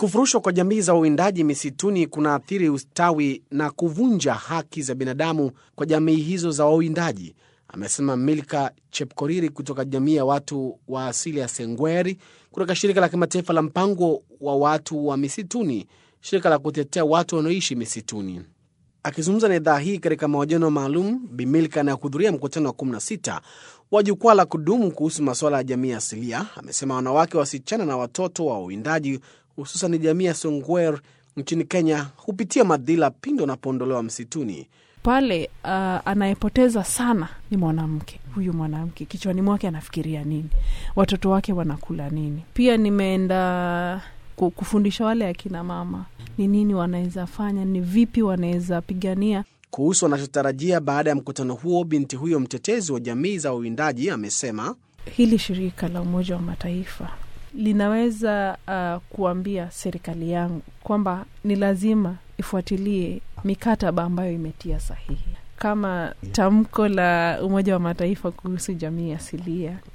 Kufurushwa kwa jamii za wawindaji misituni kunaathiri ustawi na kuvunja haki za binadamu kwa jamii hizo za wawindaji, amesema Milka Chepkoriri kutoka jamii ya watu wa asili ya Sengweri kutoka shirika la kimataifa la mpango wa watu wa misituni, shirika la kutetea watu wanaoishi misituni. Akizungumza na idhaa hii katika mahojiano maalum, Bimilka anayehudhuria mkutano wa 16 wa jukwaa la kudumu kuhusu masuala ya jamii asilia amesema wanawake, wasichana na watoto wa wawindaji hususan jamii ya Songwer nchini Kenya hupitia madhila pindi wanapoondolewa msituni. pale uh, anayepoteza sana ni mwanamke. Huyu mwanamke kichwani mwake anafikiria nini? Watoto wake wanakula nini? Pia nimeenda ku- kufundisha wale akina mama ni nini wanaweza fanya, ni vipi wanaweza pigania Kuhusu wanachotarajia baada ya mkutano huo, binti huyo mtetezi wa jamii za wawindaji amesema hili shirika la Umoja wa Mataifa linaweza uh, kuambia serikali yangu kwamba ni lazima ifuatilie mikataba ambayo imetia sahihi kama tamko la Umoja wa Mataifa kuhusu jamii asilia